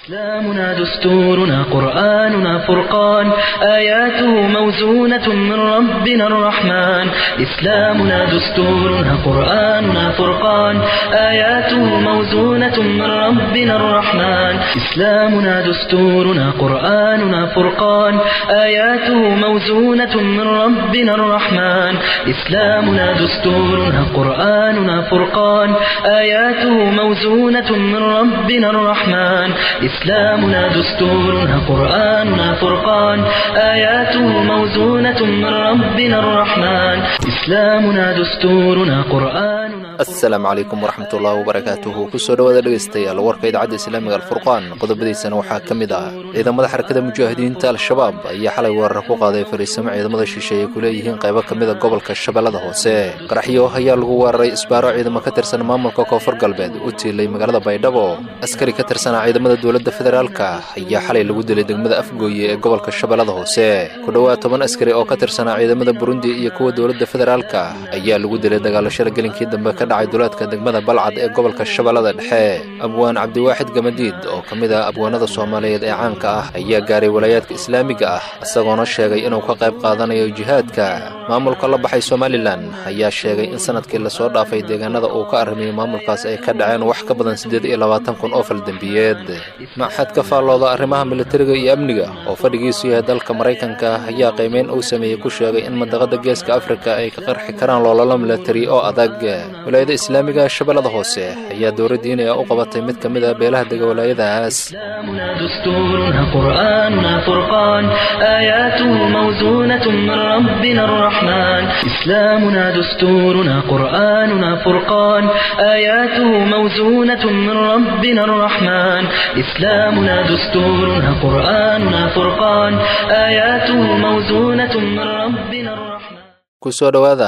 إسلامنا دستورنا قرآننا فرقان آياته موزونة من ربنا الرحمن إسلامنا دستورنا قرآننا فرقان آياته موزونة من ربنا الرحمن إسلامنا دستورنا قرآننا فرقان آياته موزونة من ربنا الرحمن إسلامنا دستورنا قرآننا فرقان آياته موزونة من ربنا الرحمن إسلامنا دستورنا قرآننا فرقان آياته موزونة من ربنا الرحمن إسلامنا دستورنا قرآننا asalaamu calaykum waraxmatullaahi wabarakaatuhu kusoo dhawaada dhegaystayaal warka idaacadda islaamiga alfurqaan qodobadiisana waxaa ka mid ah ciidamada xarakada mujaahidiinta al-shabaab ayaa xalay weerar ku qaaday fariisamo ciidamada shisheeye ay ku leeyihiin qaybo ka mida gobolka shabeellada hoose qaraxyo ayaa lagu weeraray isbaaro ciidamo ka tirsan maamulka koonfur galbeed u tiilay magaalada baydhabo askari ka tirsanaa ciidamada dowladda federaalka ayaa xalay lagu dilay degmada afgooye ee gobolka shabeellada hoose ku dhowaad toban askari oo ka tirsanaa ciidamada burundi iyo kuwa dowladda federaalka ayaa lagu dilay dagaalashada gelinkii dambe ka dhacay duleedka degmada balcad ee gobolka shabeellada dhexe abwaan cabdiwaaxid gamadiid oo ka mid ah abwaanada soomaaliyeed ee caanka ah ayaa gaaray walaayaadka islaamiga ah isagoona sheegay inuu ka qayb qaadanayo jihaadka maamulka la baxay somalilan ayaa sheegay in sanadkii lasoo dhaafay deegaanada uu ka arrimiyey maamulkaas ay ka dhaceen wax ka badan siddeed iyo labaatan kun oo faldembiyeed maxad ka faallooda arrimaha militariga iyo amniga oo fadhigiisu yahay dalka maraykanka ayaa qiimeyn uu sameeyey ku sheegay in mandaqada geeska afrika ay ka qarxi karaan loolalo militari oo adag walaayada islaamiga shabeellada hoose ayaa dowra diinaya u qabatay mid ka mid a beelaha dega walaayadaas إسلامنا دستورنا قرآننا فرقان آياته موزونة من ربنا الرحمن إسلامنا دستورنا قرآننا فرقان آياته موزونة من ربنا الرحمن إسلامنا دستورنا قرآننا فرقان آياته موزونة من ربنا الرحمن kusoo dhowaada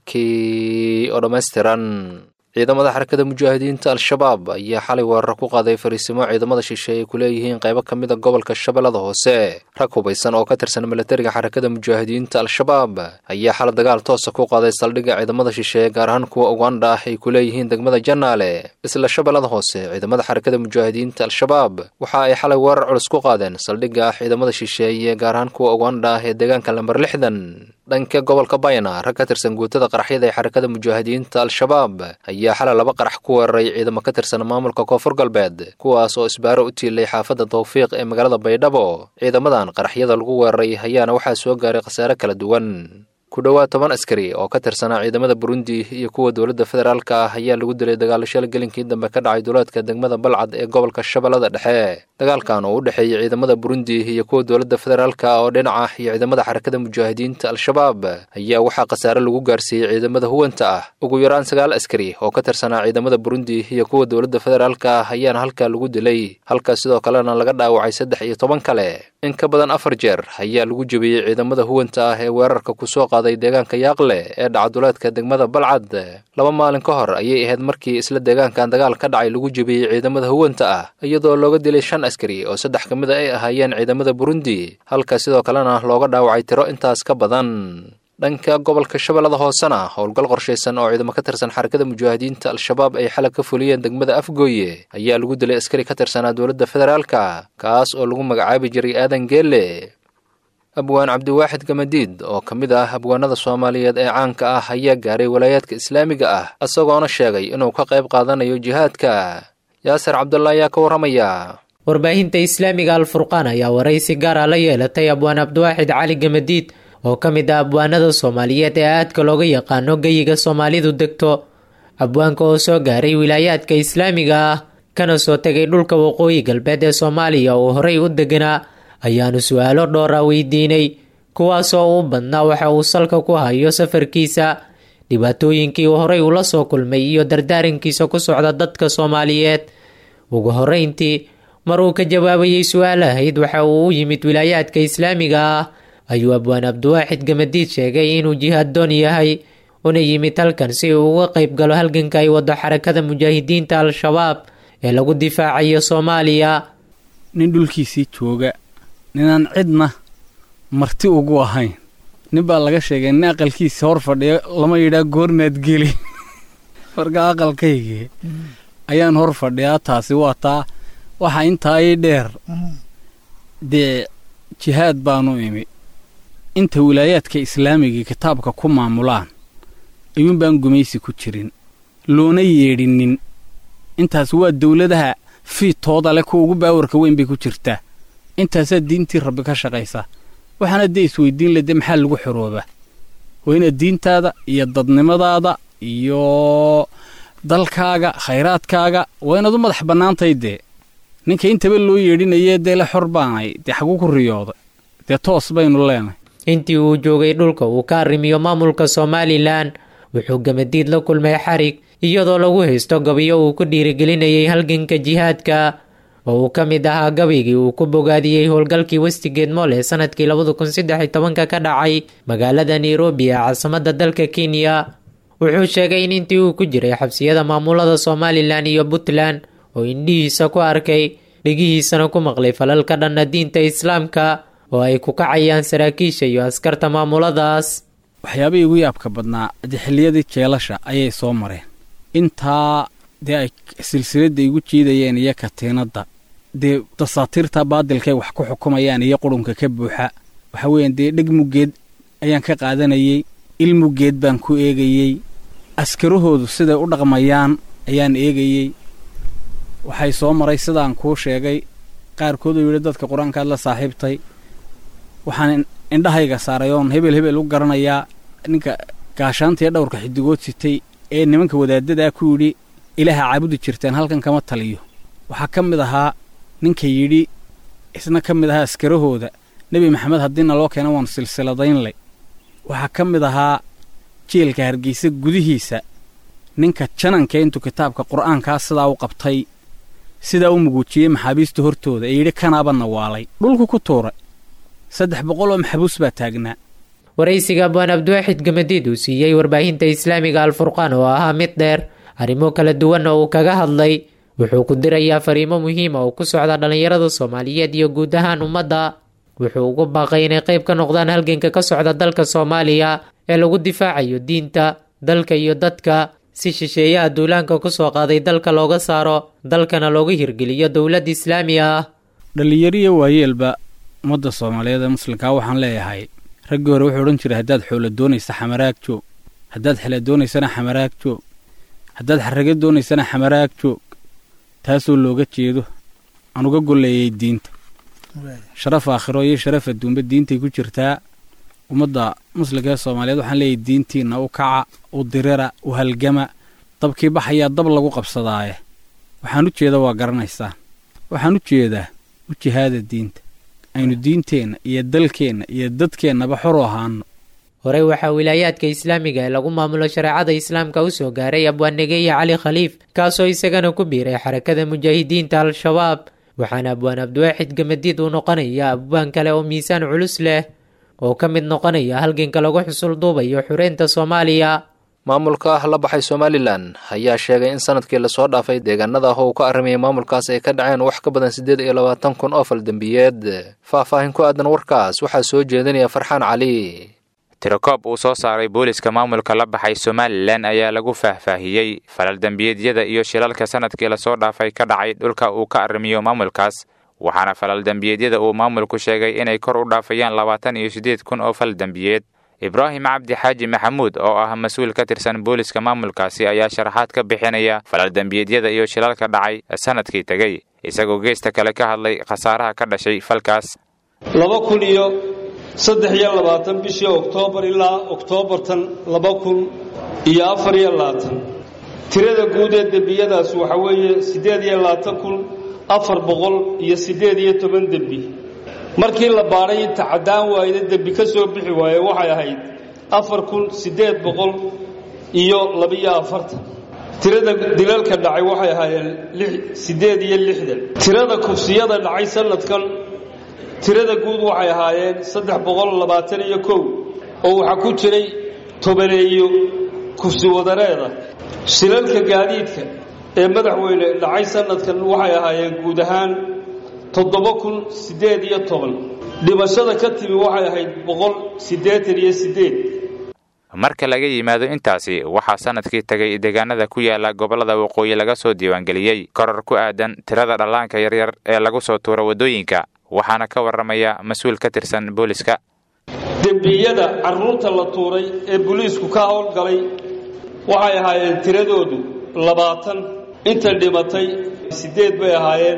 warkii oo dhammaystiran ciidamada xarakada mujaahidiinta al-shabaab ayaa xalay weerar ku qaaday fariisimo ciidamada shisheeye ay ku leeyihiin qaybo ka mid a gobolka shabeellada hoose rag hubaysan oo ka tirsan militariga xarakada mujaahidiinta al-shabaab ayaa xalay dagaal toosa ku qaaday saldhigga ciidamada shisheeye gaar ahaan kuwa uganda ah ay ku leeyihiin degmada janaale isla shabeellada hoose ciidamada xarakada mujaahidiinta al-shabaab waxa ay xalay weerar culus ku qaadeen saldhigga ciidamada shisheeye gaar ahaan kuwa uganda ah ee deegaanka lamber lixdan dhanka gobolka bayna rag ka tirsan guutada qaraxyada ee xarakada mujaahidiinta al-shabaab ayaa xalay laba qarax ku weeraray ciidamo ka tirsan maamulka koonfur galbeed kuwaas oo isbaaro u tiilay xaafadda tawfiiq ee magaalada baydhabo ciidamadan qaraxyada lagu weeraray ayaana waxaa soo gaaray khasaare kala duwan ku dhowaad toban askari oo ka tirsanaa ciidamada burundi iyo kuwa dowladda federaalka ah ayaa lagu dilay dagaalashada gelinkii dambe ka dhacay duleedka degmada balcad ee gobolka shabeellada dhexe dagaalkan oo u dhexeeyey ciidamada burundi iyo kuwa dowladda federaalka oo dhinaca iyo ciidamada xarakada mujaahidiinta al-shabaab ayaa waxaa khasaare lagu gaarsiiyey ciidamada huwanta ah ugu yaraan sagaal askari oo ka tirsanaa ciidamada burundi iyo kuwa dowladda federaalka ah ayaana halkaa lagu dilay halkaas sidoo kalena laga dhaawacay saddex iyo toban kale in ka badan afar jeer ayaa lagu jebiyey ciidamada huwanta ah ee weerarka kusoo qaaday deegaanka yaaqle ee dhacaduleedka degmada balcad laba maalin ka hor ayay ahayd markii isla deegaankan dagaal ka dhacay lagu jebiyey ciidamada huwanta ah iyadoo looga dilay shan askari oo saddex ka mid a ay ahaayeen ciidamada burundi halka sidoo kalena looga dhaawacay tiro intaas ka badan dhanka gobolka shabeellada hoosena howlgal qorshaysan oo ciidamo ka tirsan xarakada mujaahidiinta al-shabaab ay xalag ka fuliyeen degmada afgooye ayaa lagu dilay askari ka tirsanaa dowladda federaalka kaas oo lagu magacaabi jiray aadan geelle abwaan cabdiwaaxid gamadiid oo ka mid ah abwaanada soomaaliyeed ee caanka ah ayaa gaaray walaayaadka islaamiga ah isagoona sheegay inuu ka qayb qaadanayo jihaadka yaasir cabdulla ayaa ka warramaya warbaahinta islaamiga alfurqaan ayaa waraysi gaara la yeelatay abwaan cabdiwaaxid cali gamadiid oo ka mid ah abwaanada soomaaliyeed ee aadka looga yaqaano geyiga soomaalidu degto abwaanka oo soo gaaray wilaayaadka islaamiga ah kana soo tegay dhulka waqooyi galbeed ee soomaaliya oo horey u deganaa ayaanu su-aalo dhowra weydiinay kuwaasoo u badnaa waxa uu salka ku hayo safarkiisa dhibaatooyinkii uu horey ula soo kulmay iyo dardaarankiisa ku socda dadka soomaaliyeed ugu horeyntii mar uu ka jawaabayay su-aal ahayd waxa uu u yimid wilaayaadka islaamiga ah ayuu abwaan cabdiwaaxid gamadiid sheegay inuu jihaad doon yahay una yimid halkan si uu uga qayb galo halganka ay wado xarakada mujaahidiinta al-shabaab ee lagu difaacayo soomaaliya nin dhulkiisii jooga ninaan cidna marti ugu ahayn nin baa laga sheegay nin aqalkiisa hor fadhiyo lama yidhaa goormaad geli marka aqalkaygii ayaan hor fadhiyaa taasi waa taa waxaa intaa ii dheer dee jihaad baanu imi inta wilaayaadka islaamiga kitaabka ku maamulaan ayuun baan gumaysi ku jirin loona yeedhinin intaas waa dawladaha fiidtooda leh kuwa ugu baawarka weyn bay ku jirtaa intaasaa diintii rabbi ka shaqaysa waxaana dee isweydiin le dee maxaa lagu xoroobaa waa inaad diintaada iyo dadnimadaada iyo dalkaaga khayraadkaaga waa inaad u madax bannaantay dee ninka intaba loo yeedhinayee dee le xor baanay dee xaguu ku riyooday dee toos baynu leenahay intii uu joogay dhulka uu ka arrimiyo maamulka somalilan wuxuu gamadiid la kulmay xarig iyadoo lagu haysto gabiyo uu ku dhiirigelinayay halganka jihaadka oo uu ka mid ahaa gabaygii uu ku bogaadiyey howlgalkii westigeed mool ee sanadkii labada kun saddex iyo tobanka ka dhacay magaalada nairobi ee caasimadda dalka kenya wuxuu sheegay in intii uu ku jiray xabsiyada maamulada somalilan iyo puntland oo indhihiisa ku arkay dhegihiisana ku maqlay falal ka dhanna diinta islaamka oo ay ku kacayaan saraakiisha iyo askarta maamuladaas waxyaabihii ugu yaabka badnaa dee xilliyadii jeelasha ayay soo mareen intaa dee ay silsiladda igu jiidayeen iyo katiinadda dee dasaatiirta baadilkay wax ku xukumayaan iyo qurunka ka buuxa waxa weeyaan dee dheg muggeed ayaan ka qaadanayey il muggeed baan ku eegayey askarahoodu siday u dhaqmayaan ayaan eegayey waxay soo maray sidaan kuu sheegay qaarkood uu yidhi dadka qur-aankaad la saaxiibtay waxaan indhahayga saaray oon hebel hebel u garanayaa ninka gaashaantiiyo dhowrka xidigood sitay ee nimanka wadaadadaa ku yidhi ilaaha caabudi jirteen halkan kama taliyo waxaa ka mid ahaa ninka yidhi isna ka mid ahaa askarahooda nebi maxamed haddiina loo keena waan silsiladaynlay waxaa ka mid ahaa jeelka hargeysa gudihiisa ninka jananka intuu kitaabka qur'aankaa sidaa u qabtay sidaa u muguujiyey maxaabiista hortooda ee yidhi kanaaba nawaalay dhulku ku tuuray saddex boqol oo maxbuus baa taagnaa waraysiga abwaan abdiwaaxid gamadiid uu siiyey warbaahinta islaamiga alfurqaan oo ahaa mid dheer arrimo kala duwanna uu kaga hadlay wuxuu ku dirayaa fariimo muhiima oo ku socda dhallinyarada soomaaliyeed iyo guud ahaan ummadda wuxuu ugu baaqay inay qayb ka noqdaan halganka ka socda dalka soomaaliya ee lagu difaacayo diinta dalka iyo dadka si shisheeyaha duulaanka ku soo qaaday dalka looga saaro dalkana looga hirgeliyo dowlad islaami ah dhallinyariyo waayeelba ummadda soomaaliyeed ee muslimkaa waxaan leeyahay raggii hore wuxuu odhan jiray haddaad xoolo doonaysa xamaraag joog haddaad xele doonaysana xamaraag joog haddaad xarrago doonaysana xamaraag joog taasoo looga jeedo aan uga golleeyay diinta sharaf aakhiro iyo sharaf adduunba diintay ku jirtaa ummadda muslimka ee soomaaliyeed waxaan leeyahay diintiinna u kaca u dirira u halgama dabkii baxayaa dab lagu qabsadaaye waxaan u jeeda waa garanaysaan waxaan u jeedaa u jihaada diinta aynu diinteenna iyo dalkeenna iyo dadkeennaba xor u ahaano horey waxaa wilaayaadka islaamiga ee lagu maamulo shareecada islaamka u soo gaaray abwaannegeeye cali khaliif kaasoo isagana ku biiray xarakada mujaahidiinta al-shabaab waxaana abwaan abdiwaaxid gamadiid uu noqonaya abwaan kale oo miisaan culus leh oo ka mid noqonaya halganka lagu xusul duubayo xureynta soomaaliya maamulka ah la baxay somalilan ayaa sheegay in sanadkii lasoo dhaafay deegaanada ah oo uu ka arrimayay maamulkaas ay ka dhaceen wax ka badan siddeed iyo labaatan kun oo faldembiyeed faahfaahin ku aadan warkaas waxaa soo jeedinaya farxaan cali tirokoob uu soo saaray booliska maamulka la baxay somalilan ayaa lagu faahfaahiyey falal dembiyeedyada iyo shilalka sanadkii lasoo dhaafay ka dhacay dhulka uu ka arrimiyo maamulkaas waxaana falal dembiyeedyada uu maamulku sheegay inay kor u dhaafayaan labaatan iyo siddeed kun oo fal dembiyeed ibraahim cabdi xaaji maxamuud oo ah mas-uul ka tirsan booliska maamulkaasi ayaa sharaxaad ka bixinaya falal dembiyeedyada iyo shilalka dhacay sanadkii tegey isagoo geesta kale ka hadlay khasaaraha ka dhashay falkaas laba kun iyo saddex iyo labaatan bishii oktoobar ilaa oktoobartan laba kun iyo afar iyo labaatan tirada guud ee dembiyadaas waxa weeye siddeed iyo labaatan kun afar boqol iyo siddeed iyo toban dembi markii la baadhay inta caddaan waayda dembi ka soo bixi waaye waxay ahayd afar kun siddeed boqol iyo labiyo afartan tirada dilalka dhacay waxay ahaayeen siddeed iyo lixdan tirada kufsiyada dhacay sanadkan tirada guud waxay ahaayeen saddex boqol labaatan iyo kow oo waxaa ku jiray tobaneeyo kufsi wadareeda shilalka gaadiidka ee madaxweyne dhacay sanadkan waxay ahaayeen guud ahaan toddoba kun siddeed iyo toban dhimashada ka timi waxay ahayd boqol siddeetan iyo siddeed marka laga yimaado intaasi waxaa sanadkii tagay deegaanada ku yaala gobollada waqooyi laga soo diiwaangeliyey koror ku aadan tirada dhallaanka yaryar ee lagu soo tuuro waddooyinka waxaana ka warramaya mas-uul ka tirsan booliska dembiyada carruurta la tuuray ee booliisku ka howlgalay waxay ahaayeen tiradoodu labaatan inta dhimatay siddeed bay ahaayeen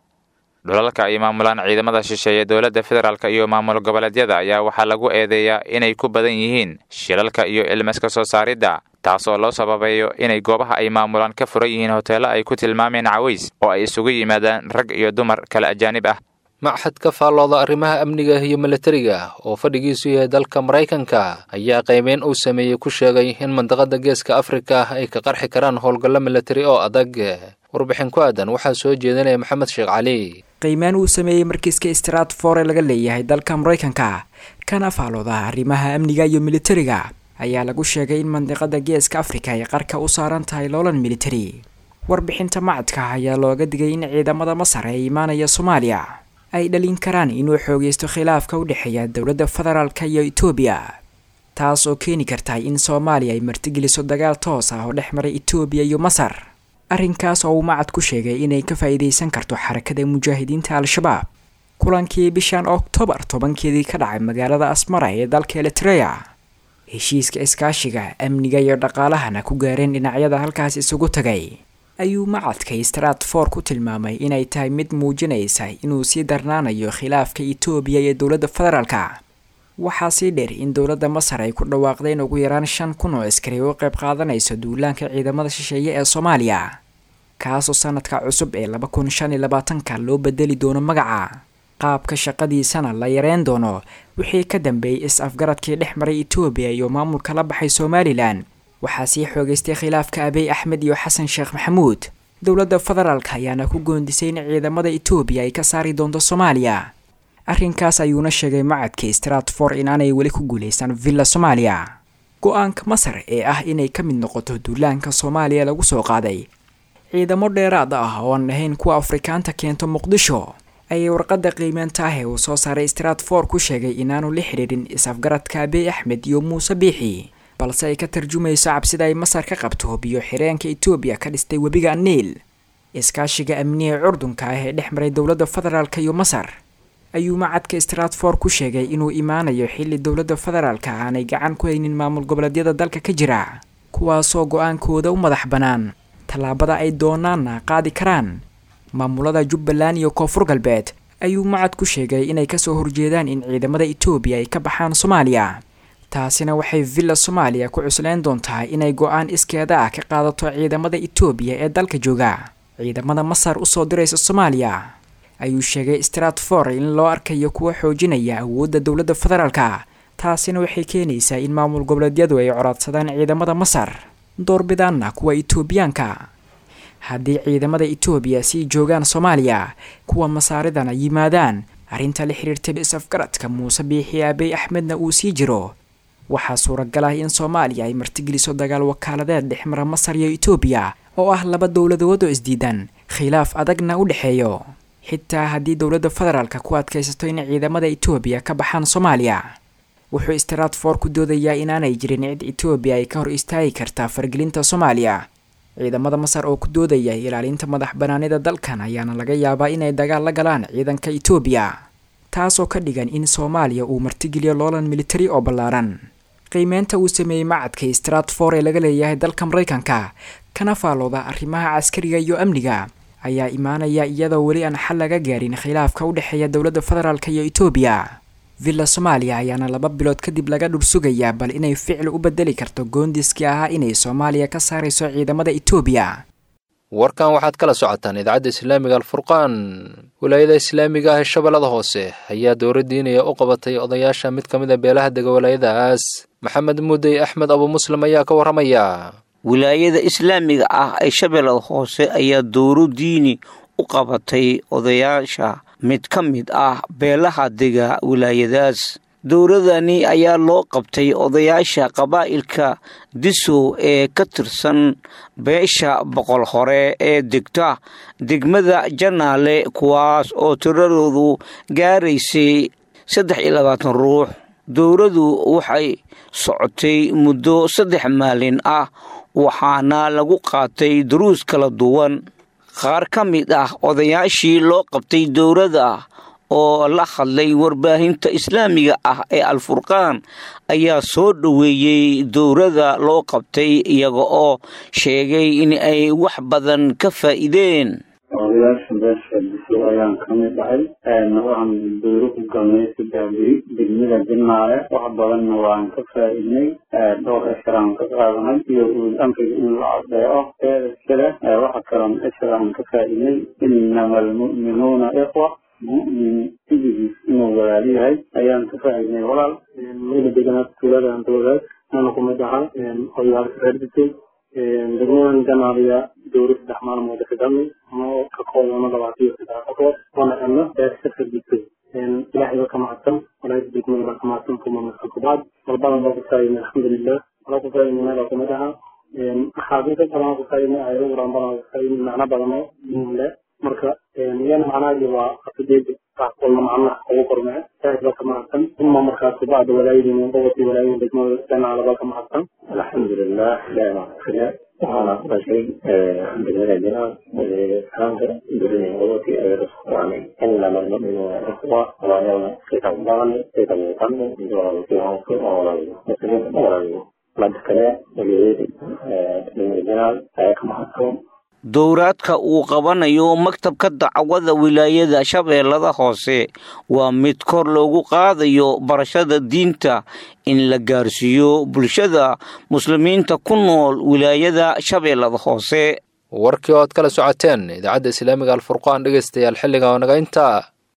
dhulalka ay maamulaan ciidamada shisheeye dowladda federaalk iyo maamul goboleedyada ayaa waxaa lagu eedeeyaa inay ku badan yihiin shilalka iyo ilmaska soo saaridda taas oo loo sababeeyo inay goobaha ay maamulaan ka furan yihiin hoteello ay ku tilmaameen caways oo ay isugu yimaadaan rag iyo dumar kala ajaanib ah maxad ka faallooda arrimaha amniga iyo milatariga oo fadhigiisu yahay dalka maraykanka ayaa qiimeyn uu sameeyey ku sheegay in mandaqada geeska afrika ay ka qarxi karaan howlgallo milatari oo adag warbixin ku aadan waxaa soo jeedinaya maxamed sheekh cali qiimeyn uu sameeyey markiiska stratfor ee laga leeyahay dalka maraykanka kana faallooda arrimaha amniga iyo militariga ayaa lagu sheegay in mandiqada geeska afrika ay qarka u saaran tahay loolan militari warbixinta macadka ayaa looga digay in ciidamada masar ee imaanaya soomaaliya ay dhalin karaan inuu xoogeysto khilaafka u dhexeeya dowladda federaalk iyo etoobiya taas oo keeni karta in soomaaliya ay martigeliso dagaal toos ah oo dhex maray etoobiya iyo masar arrinkaas oo uu macad ku sheegay inay ka faa'iidaysan karto xarakada mujaahidiinta al-shabaab kulankii bishan oktoobar tobankeedii ka dhacay magaalada asmara ee dalka eritreya heshiiska iskaashiga amniga iyo dhaqaalahana ku gaareen dhinacyada halkaas isugu tagay ayuu macadka stratfor ku tilmaamay inay tahay mid muujinaysa inuu sii darnaanayo khilaafka etoobiya iyo dowladda federaalka waxaa sii dheer in dowladda masar ay ku dhawaaqdeen ugu yaraan shan kun oo askari u qayb qaadanayso duulaanka ciidamada shisheeye ee soomaaliya kaasoo sanadka cusub ee laba kun shan iyo labaatanka loo bedeli doono magaca qaabka shaqadiisana la yareyn doono wixii ka dambeeyey is-afgaradkii dhex maray etoobiya iyo maamulka la baxay somalilan waxaa sii xoogeystay khilaafka abiy axmed iyo xasan sheekh maxamuud dowladda federaalk ayaana ku goondisay in ciidamada etoobiya ay ka saari doonto soomaaliya arrinkaas ayuuna sheegay macadka stratfor inaanay weli ku guulaysan villa soomaaliya go-aanka masar ee ah inay ka mid noqoto duulaanka soomaaliya lagu soo qaaday ciidamo dheeraad ah oo aan ahayn kuwa afrikaanta keento muqdisho ayay warqadda qiimeenta ah ee uu soo saaray stratfor ku sheegay inaanu la xidhiidhin is-afgaradka abiy axmed iyo muuse biixi balse ay ka tarjumayso cabsida ay masar ka qabto biyo xireenka etoobiya ka dhistay webiga niil iskaashiga amniga curdunka ah ee dhex maray dowladda federaalk iyo masar ayuu macadka stratfor ku sheegay inuu imaanayo xilli dowladda federaalka aanay gacan ku haynin maamul goboleedyada dalka ka jira kuwaasoo go-aankooda u madax bannaan tallaabada ay doonaanna qaadi karaan maamulada jubbaland iyo koonfur galbeed ayuu macad ku sheegay inay kasoo horjeedaan in ciidamada etoobiya ay ka baxaan soomaaliya taasina waxay villa soomaaliya ku cusleyn doontaa inay go-aan iskeeda ah ka qaadato ciidamada etoobiya ee dalka jooga ciidamada masar usoo diraysa soomaaliya ayuu sheegay stratfor in loo arkayo kuwa xoojinaya awoodda dowladda federaalka taasina waxay keenaysaa in maamul goboleedyadu ay coradsadaan ciidamada masar doorbidaanna kuwa etoobiyaanka haddii ciidamada etoobiya sii joogaan soomaaliya kuwa masaaridana yimaadaan arrinta la xiriirtay is-afgaradka muuse biixi abiy axmedna uu sii jiro waxaa suuragal ah in soomaaliya ay martigeliso dagaal wakaaladeed dhexmara masar iyo etoobiya oo ah laba dowladood oo isdiidan khilaaf adagna u dhexeeyo xitaa haddii dowladda federaalka ku adkaysato in ciidamada etoobiya ka baxaan soomaaliya wuxuu stratfor ku doodayaa inaanay jirin cid etoobiya ay ka hor istaagi kartaa fargelinta soomaaliya ciidamada masar oo ku doodaya ilaalinta madax banaanida dalkan ayaana laga yaabaa inay dagaal la galaan ciidanka etoobiya taasoo ka dhigan in soomaaliya uu martigeliyo loolan militari oo ballaaran qiimeynta uu sameeyey macadka stratfor ee laga leeyahay dalka maraykanka kana faallooda arrimaha caskariga iyo amniga ayaa imaanaya iyadoo weli aan xal laga gaarin khilaafka u dhexeeya dowladda federaalk iyo etoobiya villa soomaaliya ayaana laba bilood kadib laga dhursugayaa bal inay ficil u bedeli karto goondiskii ahaa inay soomaaliya ka saarayso ciidamada etoobiya warkan waxaad kala socotaan idaacadda islaamiga alfurqaan wilaayada islaamiga ah ee shabeellada hoose ayaa dowra diinaya u qabatay odayaasha mid ka mid a beelaha dega walaayadaas maxamed muudey axmed abu muslim ayaa ka warramaya wilaayada islaamiga ah ee shabeellada hoose ayaa dowro diini u qabatay odayaasha mid ka mid ah beelaha dega wilaayadaas dowradani ayaa loo qabtay odayaasha qabaa'ilka disow ee ka tirsan beesha boqol hore ee degta degmada janaale kuwaas oo tiradoodu gaaraysay saddex iyo labaatan ruux dowradu waxay socotay muddo saddex maalin ah waxaana lagu qaatay duruus kala duwan qaar ka mid ah odayaashii loo qabtay dowrada oo la hadlay warbaahinta islaamiga ah ee alfurqaan ayaa soo dhoweeyey dowrada loo qabtay iyaga oo sheegay in ay wax badan ka faa'iideen odayaasha beesha bisow ayaan ka mid ahay waxaan dowro ku galnay saddex beri degmada jinaale wax badanna waan ka faa'iidnay dhowr esharaan ka qaadanay iyo uul amriga in la adeeco teeda kale waxa kaloon esharaan ka faa'iidnay inama almu'minuuna ikhwa mu'min sidigiis inuu walaal yahay ayaan ka faa'iidnay walaal weli deganaa tuuladan dowlaad ana kumid ahaa odayaalka reer bisow degmadan janaaliya dowra saddex maalmood ka galnay oo ka koobano labaatan iyo saddex qofood oona helno beesha fadisay ilaahay ba ka mahadsan walaayada degmada baa ka mahadsan kuma mahadsan kubaad walbadan baa ku faa'iidnay alxamdulilah walaa ku faa'iidnay meelaa kumid ahaa axaadiisa badan ku faa'iidnay ayado quran badan ku faa'iidnay macno badan oo le marka iyana macnahaagi waa afideeda kulna macnaha ugu kormee ilaahay baa ka mahadsan uma markaas bacda walaayadiina qobodkii walaayada degmada janaala baa ka mahadsan alxamdulilah ilaahay baa kafile waxaana ku dhashay degmada jinaal kaanka durinay qobodkii ay raskuwaanay inama almu'minuuna ikhwa walaayana kita badan kita muuqano walaalkii hoose oo walaalyo muslimiinta walaalyo mada kale waliyeedi degmada jinaal ayaa ka mahadsan dowraadka uu qabanayo maktabka dacwada wilaayada shabeellada hoose waa mid kor loogu qaadayo barashada diinta in la gaarsiiyo bulshada muslimiinta ku nool wilaayada shabeellada hoose warkii oo aad kala socoteen idaacadda islaamiga alfurqaan dhegaystayaal xilliga oo naga intaa